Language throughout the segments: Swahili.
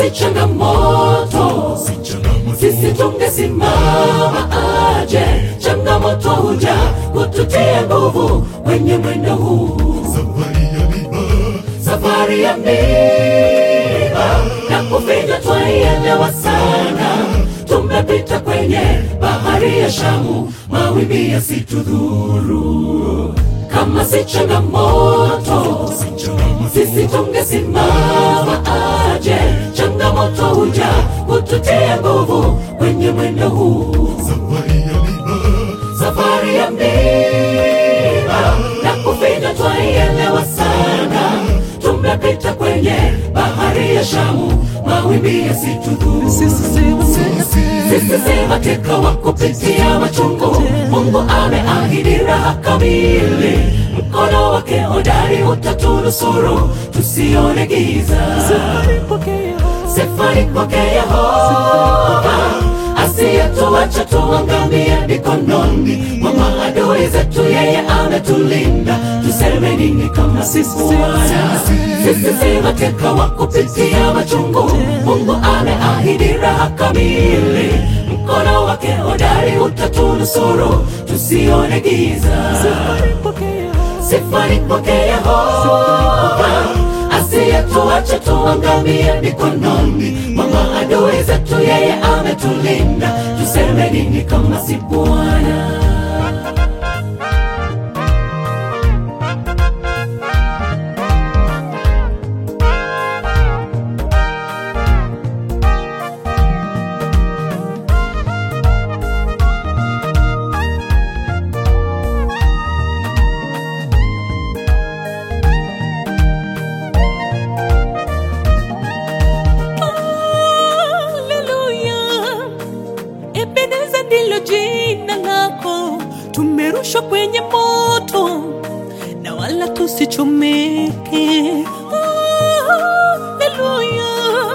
si changamoto sisi tungesimama aje changamoto huja kututia nguvu kwenye mwendo huu safari ya miba na kufinywa twaielewa sana tumepita kwenye bahari ya shamu mawimbi yasitudhuru kama si changamoto sisi tungesimama aje changamoto huja kututia nguvu kwenye mwendo huu safari ya miba na kufinywa twaielewa sana tumepita kwenye bahari ya shamu mawimbi yasitudhuru sisi si mateka wa kupitia machungu mungu ameahidi raha kamili mkono wake hodari utatunusuru tusione giza sifani kwake yehova asiyetuacha tuangamie mikononi mwa maadui zetu yeye ametulinda tuseme nini kama sisi Bwana sisi si mateka wa kupitia machungu mungu ameahidi raha kamili mkono wake hodari utatunusuru tusione giza sifani kwake yehova asiyetuacha tuangamie mikononi mwa maadui zetu yeye ametulinda tuseme nini kama si bwana Haleluya, Ebeneza ndilo jina lako, tumerushwa kwenye moto na wala tusichomeke. Haleluya,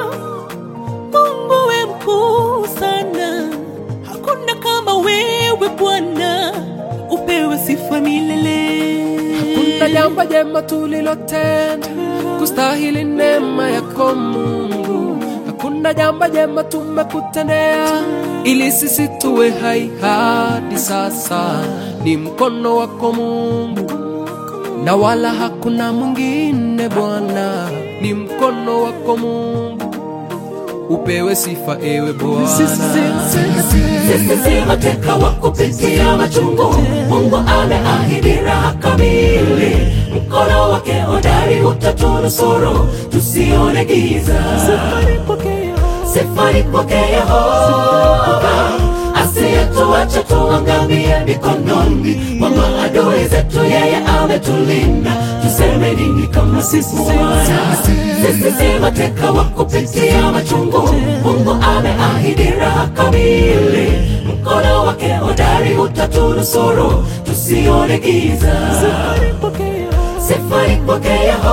Mungu we mkuu sana, hakuna kama wewe Bwana, upewe sifa milele. Hakuna jambo jema tulilotenda kustahili neema yako Mungu. Hakuna jambo jema tumekutendea ili sisi tuwe hai hadi sasa. Ni mkono wako Mungu, na wala hakuna mwingine Bwana. Ni mkono wako Mungu, upewe sifa ewe Bwana. sisi si mateka wa kupitia machungu mungu ameahidi raha kamili mkono wake hodari utatunusuru tusione giza sifani kwake yehova asiyetuacha tuangamie mikononi mwa maadui zetu yeye ametulinda tuseme nini kama sisi Bwana sisi si mateka wa kupitia machungu mungu ameahidi raha kamili mkono wake hodari utatunusuru tusione giza sifani kwake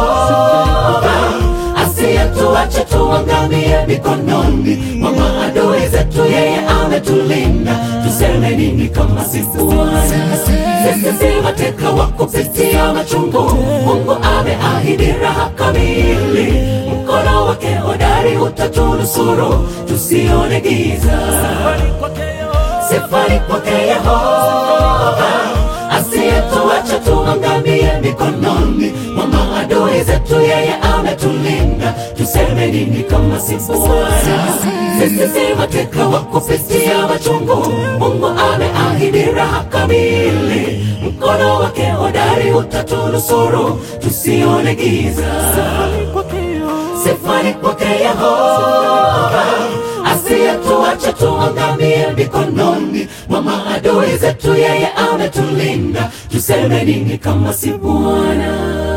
yehova asiyetuacha tuangamie mikononi mwa maadui zetu yeye ametulinda tuseme nini kama sisi Bwana sisi si mateka wa kupitia machungu mungu ameahidi raha kamili mkono wake hodari utatunusuru tusione giza sifani kwake yehova asiyetuacha tuangamie mikononi mwa maadui zetu yeye ametulinda tuseme nini kama si Bwana sisi si mateka wa kupitia machungu mungu ameahidi raha kamili mkono wake hodari utatunusuru tusione giza sifani kwake yehova asiyetuacha tuangamie mikononi mwa maadui zetu yeye ametulinda tuseme nini kama si bwana